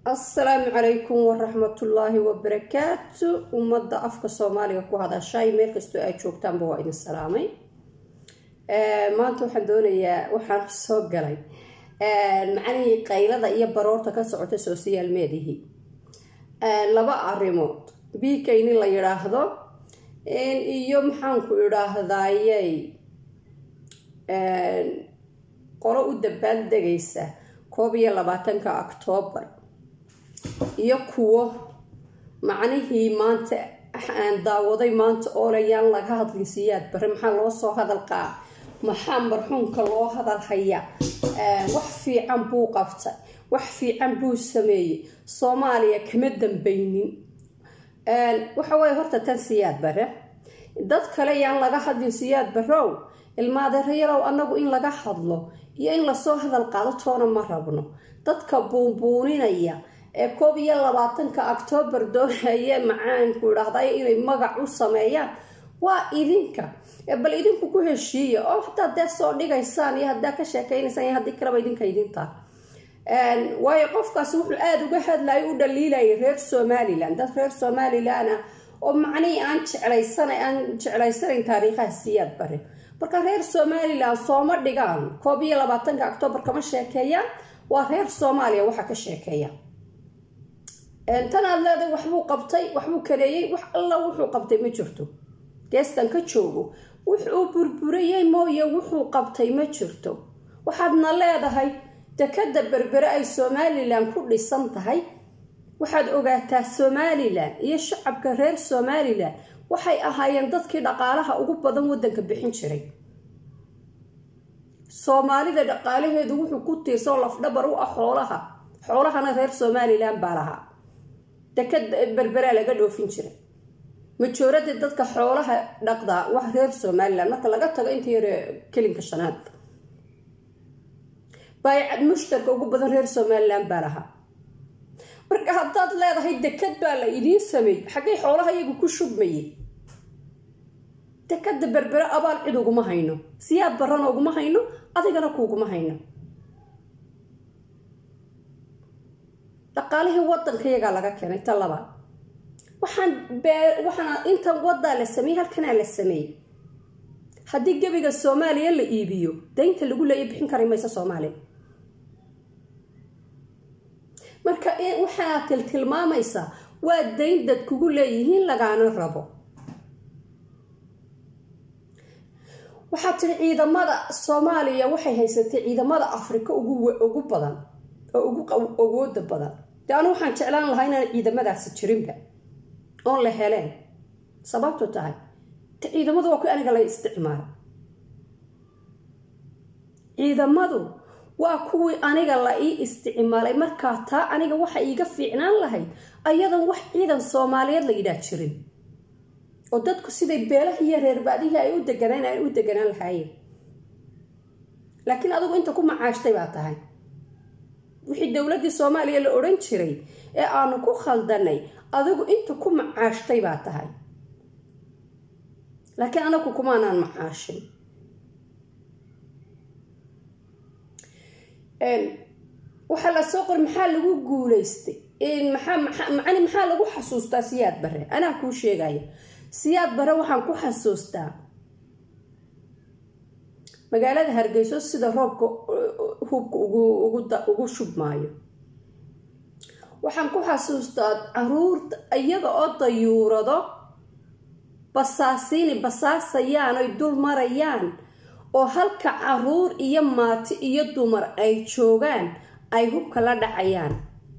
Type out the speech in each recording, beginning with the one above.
assalaamu calaykum waraxmatullaahi wabarakaatu ummadda afka soomaaliga ku hadashay meel kastoo aad joogtaanba waa idin salaamay maanta waxaan doonayaa waxaan soo galay macnihii qaylada iyo baroorta ka socota social mediahi laba arrimood biikayni la yidhaahdo iyo maxaanku idhaahdayey qolo u dabaaldegaysa koob iyo labaatanka octoobar iyo kuwo macnihii maanta aan daawaday maanta oolayaan laga hadlisiyaad bare maxaa loo soo hadalqaa maxaa marxuumka loo hadal haya wax fiican buu qabtay wax fiican buu sameeyey soomaaliya kama dambeynin waxa weye horta tan siyaad bare dad kale yaan laga hadlin siyaad barow ilmaadeerayarow annagu in laga hadlo iyo in lasoo hadal qaado toona ma rabno dadka buunbuuninaya ee koob iyo labaatanka octoobar doonaya macaanku idhaahday inay magac u sameeyaan waa idinka bal idinku ku heshiiya oo hadaa dee soo dhigaysaan iyo hadaa ka sheekeynaysaan iyo haddii kaleba idinka idintaa waayo qofkaasi wuxuu aada uga hadlayo u dhaliilaya reer somalilan dad reer somalilan ah oo macnihii aan jeclaysan aan jeclaysanayn taariikhaha siyaad bare marka reer somalilan sooma dhigaan koob iyo labaatanka octoobar kama sheekeeyaan waa reer soomaaliya waxaa ka sheekeeya tan aad leedahay waxbuu qabtay waxbuu kareeyey wax alla wuxuu qabtay ma jirto geestan ka joogo wuxuu burburayey mooye wuxuu qabtay ma jirto waxaadna leedahay dekada berbere ay somalilan ku dhisan tahay waxaad ogaataa somalilan iyo shacabka reer somalilan waxay ahaayeen dadkii dhaqaalaha ugu badan wadanka bixin jiray soomaalida dhaqaalaheedu wuxuu ku tiirsan lafdhabar u ah xoolaha xoolahana reer somalilan baa lahaa dekad berberaa laga dhoofin jiray majorada dadka xoolaha dhaqdaa wax reer somalilan marka laga tago inta yare kelinka shanaad baaycad mushtarka ugu badan reer somalilan baa lahaa marka haddaad leedahay dekad baa la idiin sameeyey xaggay xoolaha iyagu ku shubmayey dekada berbere abaal cid uguma hayno siyaad barana uguma hayno adigana kuuguma hayno dhaqaalihii wadanka iyagaa laga keenay ta labaad waxaan waxaana intan wadaa la sameeyey halkanaa la sameeyey haddii gebiga soomaaliya la iibiyo daynta lagu leeya bixin kari mayso soomaaliya marka waxaa tiltilmaamaysaa waa dayn dad kugu leeyihiin lagaana rabo waxaa tiri ciidamada soomaaliya waxay haysatay ciidamada afrika ugu badan oo ugu awooda badan de anu waxaan jeclaan lahaa inaan ciidamadaasi jirinba oon la heleen sababtu tahay te ciidamadu waa kuwi aniga la isticmaala ciidamadu waa kuwii aniga la ii isticmaalay markaa taa aniga waxa iiga fiicnaan lahayd ayadan wax ciidan soomaaliyeed la yidhaah jirin oo dadku siday beelaha iyo reerbaadihii ay u deganaan ay u deganaan lahaayeen laakiin adigu inta ku macaashtay baa tahay wixii dowladdii soomaaliya la odhan jiray ee aanu ku khaldanay adigu inta ku macaashtay baa tahay laakiin anagu kumaanaan macaashin waxaa lasoo qori maxaa lagu guulaystay macani maxaa lagu xasuustaa siyaad bare anaa kuu sheegaya siyaad bare waxaan ku xasuustaa magaalada hargeyso sida roobka hubka ugu shubmaayo waxaan ku xasuustaa caruurta iyaga oo dayuurado basaasiini basaasayaan oy dul marayaan oo halka caruur iyo maati iyo dumar ay joogaan ay hubka la dhacayaan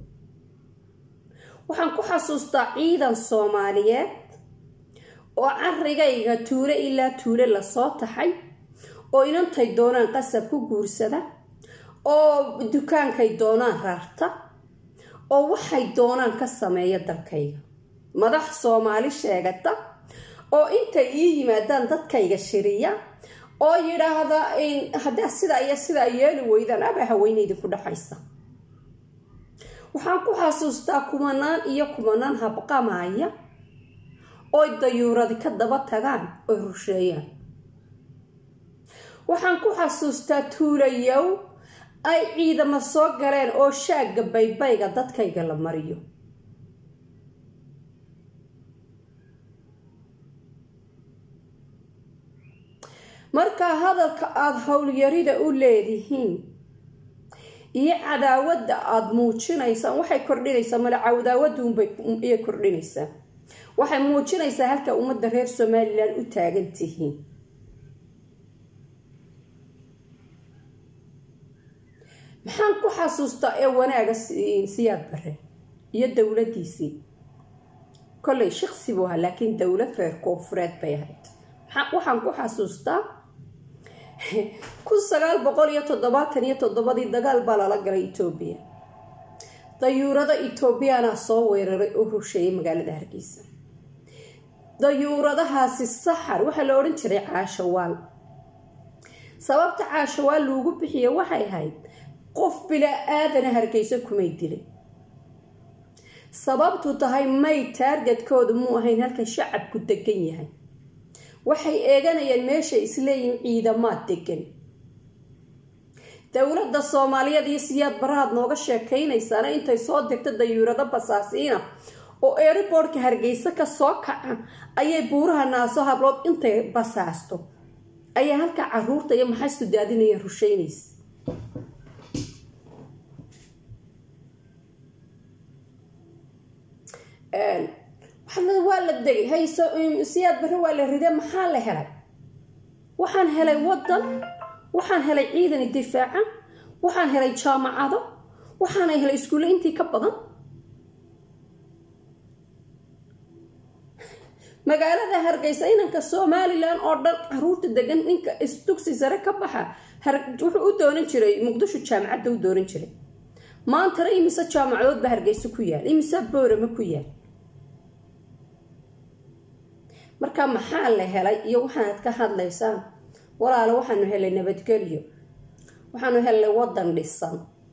waxaan ku xasuustaa ciidan soomaaliyeed oo carigayga tuule ilaa tuule lasoo taxay oo inantay doonaan qasab ku guursada oo dukaankay doonaan rarta oo waxay doonaan ka sameeya dalkayga madax soomaali sheegata oo intay ii yimaadaan dadkayga shiriya oo yidhaahda haddaa sidaa iyo sidaa yeeli weydaan abaa haweyne idinku dhexaysa waxaan ku xasuustaa kumanaan iyo kumanaan habqamaya oy dayuuradi ka daba tagaan oy rusheeyaan waxaan ku xasuustaa tuulayow ay ciidamo soo galeen oo shaagga baybayga dadkayga la mariyo markaa hadalka aada howlyarida u leedihiin iyo cadaawadda aada muujinaysaan waxay kordhinaysaa male cadaawaduunbay iyay kordhinaysaa waxay muujinaysaa halka ummadda reer somalilan u taagan tihiin maxaan ku xasuustaa ee wanaaga siyaad bare iyo dowladiisii kollay shaqsi buu ahaa laakiin dowlad reer koonfureed bay ahayd waxaan ku xasuustaa kun sagaal boqol iyo toddobaatan iyo toddobadii dagaal baa lala galay etoobiya dayuurada etoobiyana soo weeraray oo rusheeyay magaalada hargeysa dayuuradahaasi saxar waxaa la odhan jiray caashawaal sababta caashawaal loogu bixiya waxay ahayd qof bilaa aadana hargeyso kumay dilay sababtu tahay may taargetkoodu muu ahayn halka shacabku degan yahay waxay eeganayeen meeshay isleeyihin ciidamaad degan dowladda soomaaliyeed iyo siyaad barahaad nooga sheekaynaysaana intay soo degto dayuurado basaasiina oo eeriboortka hargeysa ka soo kaca ayay buuraha naaso hablood intay basaasto ayaa halkaa caruurta iyo maxaystu daadinayeen rusheynaysa waa la degay hayso siyaad bare waa la ride maxaa la helay waxaan helay wadan waxaan helay ciidan difaaca waxaan helay jaamacado waxaana helay iskuulle intii ka badan magaalada hargeysa inanka somalilan oo dhan caruurta degan ninka isdugsi sare ka baxa wuxuu u doonan jiray muqdisho jaamacadda u doonan jiray maantana imise jaamacadood ba hargeysa ku yaal imise boorama ku yaal marka maxaa la helay iyo waxaanad ka hadlaysaan walaalo waxaanu helay nabadgelyo waxaanu helnay wadan dhisan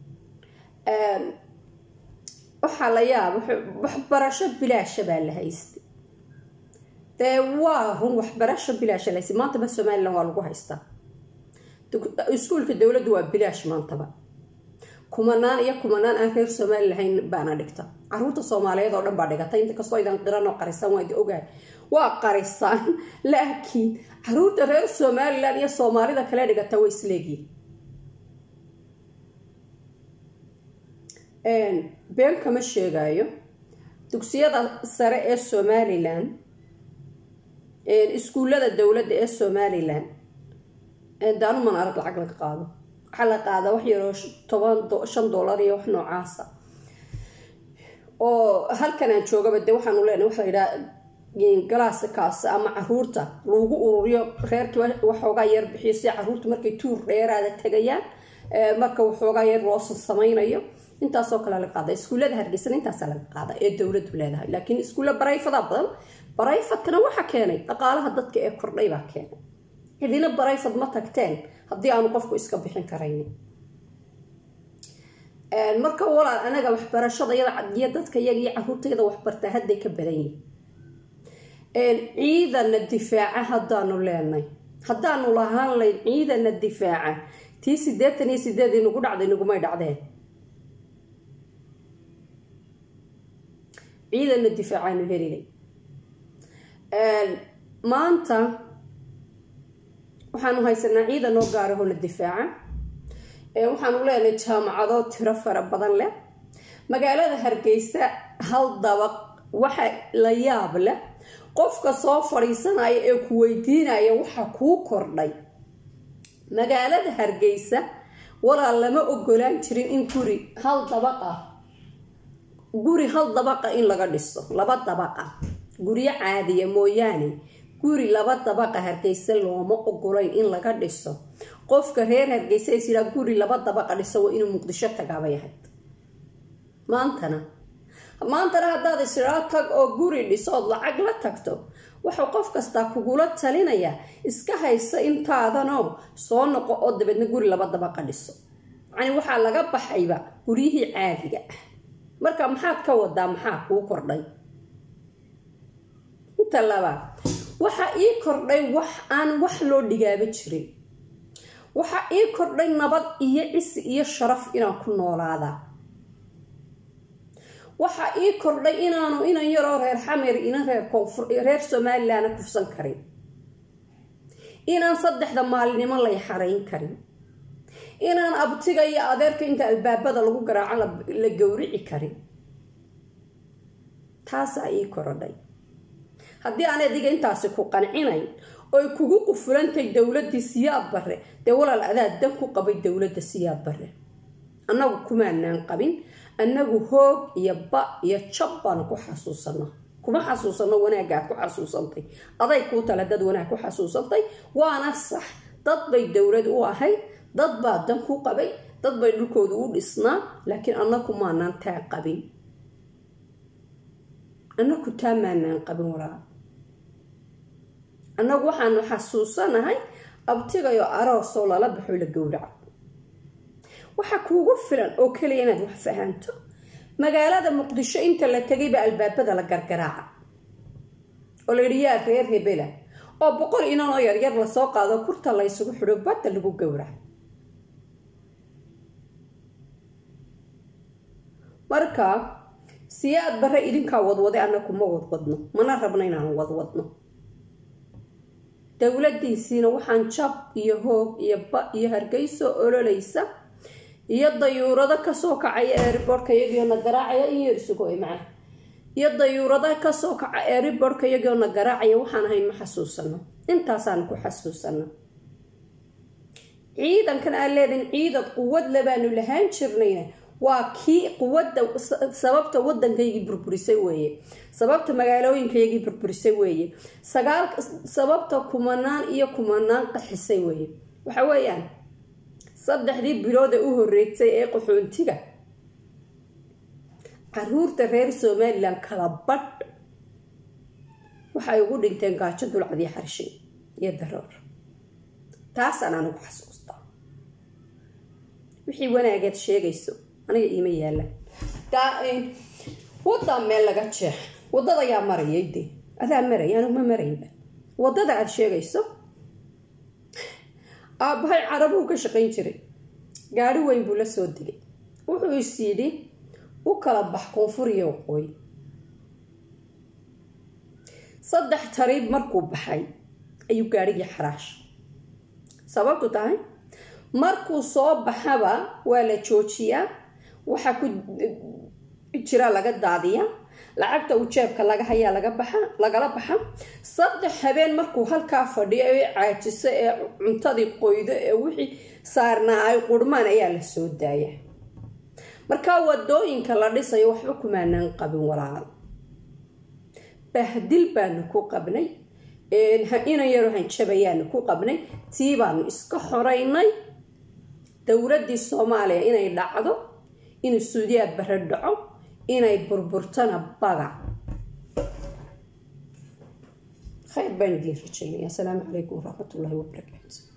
waxaa la yaaba waxbarasho bilaasha baa la haystay dee waa run waxbarasho bilaasha la haystay maantaba somalilan waa lagu haystaa iskuulka dowladdu waa bilaash maantaba kumanaan iyo kumanaan aan reer somali lahayn baana dhigta caruurta soomaaliyeed oo dhan baa dhigata inta kastoo idan qiran oo qarisan waa idi ogahay waa qarisaan laakiin caruurta reer somalilan iyo soomaalida kale dhigata way isleegyihin been kama sheegayo dugsiyada sare ee somalilan iskuullada dowladda ee somalilan daanuman arag lacag laga qaado waxaa la qaadaa wax yaroo toban shan dollar iyo wax noocaasa oo halkan aan joogaba de waxaanu leenahay waxa la yidhaha galaasakaas ama caruurta lagu ururiyo reerkii waxoogaa yar bixiyo si caruurta markay tuur dheeraada tegayaan marka waxoogaa yar loosan samaynayo intaasoo kale laga qaada iskuullada hargeysana intaasaa laga qaada ee dowladdu leedahay laakiin iskuulla barayfadaa badan barayfadkana waxa keenay dhaqaalaha dadka ee kordhay baa keenay cidina barayfad ma tagteen haddii aanu qofku iska bixin karaynin marka walaal anaga waxbarashada iyo dadka iyaga iyo caruurtayada waxbartaa hadday ka badan yihin ciidana difaaca haddaanu leenay haddaanu lahaan layn ciidana difaaca tii sideetan iyo sideed inagu dhacday nagumay dhacdeen ciidana difaacaanu helinay maanta waxaanu haysanaa ciidan noo gaarahona difaaca waxaanu leenahay jaamacado tiro fara badan leh magaalada hargeysa hal dabaq waxa la yaab leh qofka soo fadhiisanaya ee ku weydiinaya waxa kuu kordhay magaalada hargeysa walaal lama ogolaan jirin in guri hal dabaq ah guri hal dabaqa in laga dhiso laba dabaqa guryo caadiya mooyaane guri laba dabaqa hargeysa looma ogolayn in laga dhiso qofka reer hargeysa is yidhaa guri laba dabaqa dhiso waa inuu muqdisho tagaabay ahayd maantana maantana haddaad isdhaa tag oo guri dhisood lacag la tagto wuxuu qof kastaa kugula talinaya iska haysa intaadanoo soo noqo oo dabeedna guri laba dabaqa dhiso yacni waxaa laga baxayba guryihii caadiga ah marka maxaad ka wadaa maxaa kuu kordhay inta labaad waxa ii kordhay wax aan wax loo dhigaaba jirin waxaa ii kordhay nabad iyo cisi iyo sharaf inaan ku noolaadaa waxaa ii kordhay inaanu inan yaroo reer xamer inan reer koonfur reer somalilandna kufsan karin inaan saddexda maalinimo lay xarayn karin inaan abtiga iyo adeerka inta albaabada lagu garaaco la gowrici karin taasaa ii korodhay haddii aan adiga intaasi ku qancinayn oy kugu qufulantay dowladii siyaad bare dee walaal adaa dan ku qabay dowladda siyaad bare annagu kumaanaan qabin annagu hoog iyo ba iyo jab baanu ku xasuusana kuma xasuusano wanaagaad ku xasuusantay aday kuu tale dad wanaag ku xasuusantay waana sax dad bay dowlad u ahayd dad baa dan ku qabay dad bay dhulkooda u dhisnaa laakiin annagu maanaan taa qabin annagu taa maanaan qabin walaa annagu waxaanu xasuusanahay abtigayo aroosoo lala baxo la gowraco waxaa kuugu filan oo keliya inaad wax fahanto magaalada muqdisho inta la tegayba albaabada la gargaraaca oo la yidhi yaa reer hebela oo boqol inanoo yaryar lasoo qaado kurta la ysugu xidho badda lagu gowraco marka siyaad bare idinkaa wadwaday annagu ma wadwadno mana rabno inaanu wadwadno dowladiisiina waxaan jab iyo hoog iyo ba iyo hargeyso ololaysa iyo dayuurado kasoo kacaya eeriborka iyagiona garaacaya in yar isugo maca iyo dayuurado kasoo kaca eeriborka iyagiona garaacaya waxaan ahayn ma xasuusano intaasaan ku xasuusano ciidankan aan leedin ciidan quwad labaanu lahaan jirnayna waa kii quwadda sababta waddankaygii burburisay weeye sababta magaalooyinkaygii burburisay weeye sagaal sababta kumanaan iyo kumanaan qaxisay weeye waxa weeyaan saddexdii bilooda u horeysay ee qaxoontiga caruurta reer somalilan kala badh waxay ugu dhinteen gaajo dulcadii xarshay iyo daroor taasaan anigu xasuustaa wixii wanaageed sheegayso aniga iima yaalaan wadaa meel laga jeex wadada yaa marayay dee adaa maraya anigu ma maraynba wadada aada sheegayso aabbahay carabuu ka shaqayn jiray gaari weyn buu la soo degay wuxuu is yidhi u kala bax koonfur iyo waqooyi saddex tariib markuu baxay ayuu gaarigii xaraash sababtu tahay markuu soo baxaba waa la joojiyaa waxaa ku jira laga daadiyaa lacagta uu jeebka laga hayaa laga baxa lagala baxa saddex habeen markuu halkaa fadhiyo ee caajiso ee cuntadii qoydo ee wixii saarnaa ay qurmaan ayaa la soo daaya markaa wadooyinka la dhisayo waxba kumaanaan qabin walaal bahdil baanu ku qabnay inan yaro hanjabayaanu ku qabnay tii baanu iska xoraynay dowladdii soomaaliya inay dhacdo inuu suudiyaad bare dhaco inay burburtana baga khayr baan idiin rajaynaya asalaamu calaykum waraxmat ullaahi wabarakaatu